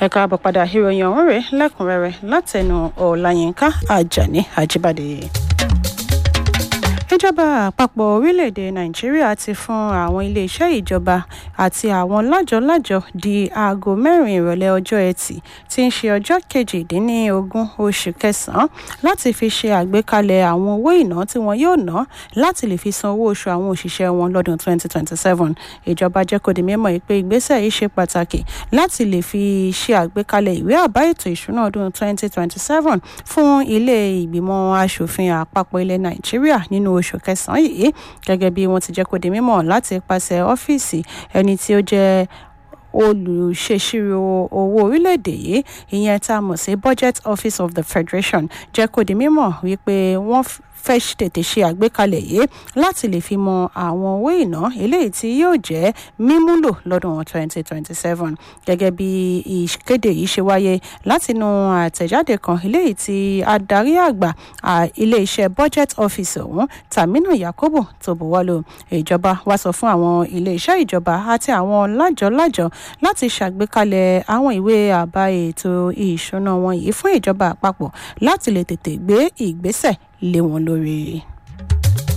ẹ káàbọ̀ padà ìròyìn ọ̀hún rèé lẹ́kùnrẹ́rẹ́ látẹnu ọ̀làyínká àjàní àjíbádé ìjọba àpapọ̀ orílẹ̀-èdè nàìjíríà ti fún àwọn iléeṣẹ́ ìjọba àti àwọn lájọ-lájọ di aago mẹ́rin ìrọ̀lẹ́ ọjọ́ ẹtì tí ń ṣe ọjọ́ kejìdínlógún oṣù kẹsàn-án láti fi ṣe àgbékalẹ̀ àwọn owó ìná tí wọn yóò ná láti lè fi san owó oṣù àwọn òṣìṣẹ́ wọn lọ́dún 2027 ìjọba jẹ́ kó di mímọ̀ pé ìgbésẹ̀ yìí ṣe pàtàkì láti lè fi ṣe àgbékalẹ̀ ìwé àbá ètò ìṣúná ọdún 2027 fún ilé ìgbìmọ̀ asòfin àpapọ̀ ilẹ̀ nàìjíríà nínú oṣù kẹsàn-án yìí gẹ́gẹ́ bí wọ́n ti jẹ́ kó di mímọ̀ láti pàṣẹ ọ́fíìsì ẹni tí ó jẹ́ olùṣèṣirò owó orílẹ̀-èdè yìí ìyẹn tá a mọ̀ sí budget office of the federation jẹ́ kó di mímọ̀ wípé wọ́n fẹ́ tètè ṣe àgbékalẹ̀ yìí láti lè fi mọ àwọn owó ìná eléyìí tí yóò jẹ́ mímúlò lọ́dún 2027 gẹ́gẹ́ bí ìkéde yìí ṣe wáyé látinú àtẹ̀jáde kan eléyìí tí adarí àgbà iléeṣẹ́ budget office ọ̀hún tamina yakubu tó buwọ́lù ìjọba wá sọ fún àwọn iléeṣẹ́ ìjọba àti àwọn lájọ-lájọ láti ṣàgbékalẹ̀ àwọn ìwé àbá ètò ìṣúná wọn yìí fún ìjọba àpapọ̀ láti lè tètè gbé ìgbésẹ̀ lé wọn lórí.